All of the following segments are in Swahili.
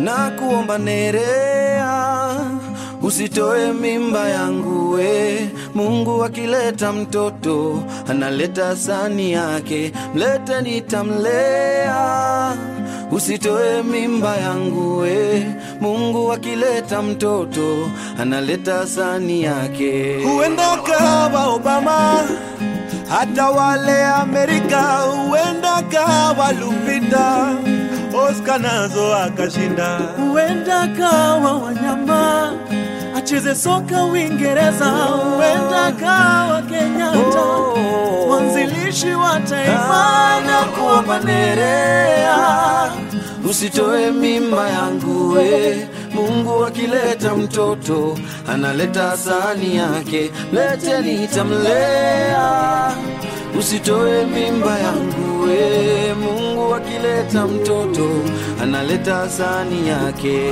na kuomba Nerea, usitoe mimba yangu we. Mungu akileta mtoto analeta sani yake, mlete nitamlea. Usitoe mimba yangu we. Mungu akileta mtoto analeta sani yake. huenda kawa Obama, hata wale Amerika, huenda kawa Lupita, Oscar nazo akashinda. huenda kawa wanyama acheze soka Uingereza, huenda kawa Kenyatta Oh. mwanzilishi wa taifa na kuomba Nerea, usitoe mimba yangu we. Mungu akileta mtoto analeta sani yake, mlete nitamlea. Usitoe mimba yangu we. Mungu akileta mtoto analeta sani yake.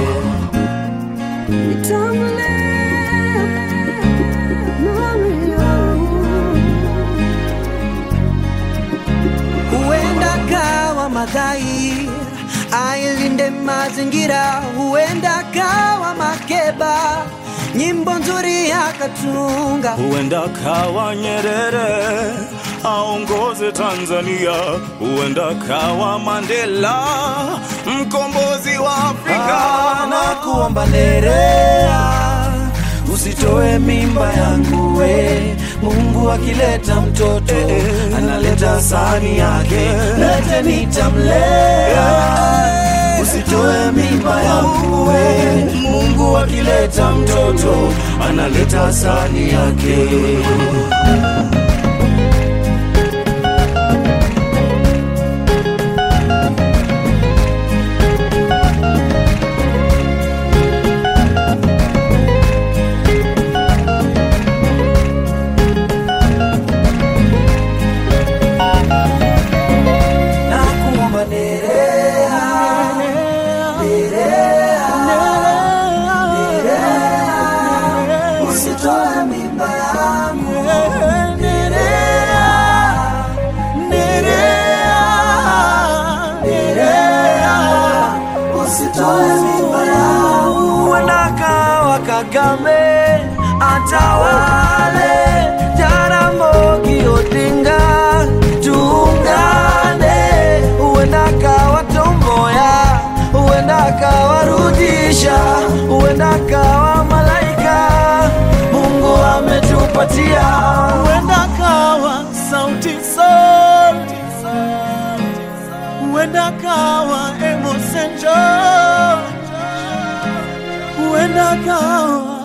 huenda kawa Madhai ailinde mazingira, huenda kawa Makeba nyimbo nzuri akatunga, Huenda kawa Nyerere aongoze Tanzania, huenda kawa Mandela mkombozi wa Afrika. na kuomba Nerea, usitoe mimba yangu we. Mungu akileta mtoto analeta sani yake, lete nitamlea. Usitoe mimba yangu we. Mungu akileta mtoto analeta sani yake. na kuomba Nerea, usitoe mimba yangu Nerea, Nerea, Nerea, usitoe mimba yangu. Huenda kawa Kagame atawale, Jaramogi Odinga tuungane, huenda kawa Tomboya, huenda kawa Rudisha, huenda kawa malaika Mungu ametupatia. huenda kawa sauti sol huenda kawa Emerson George huenda kawa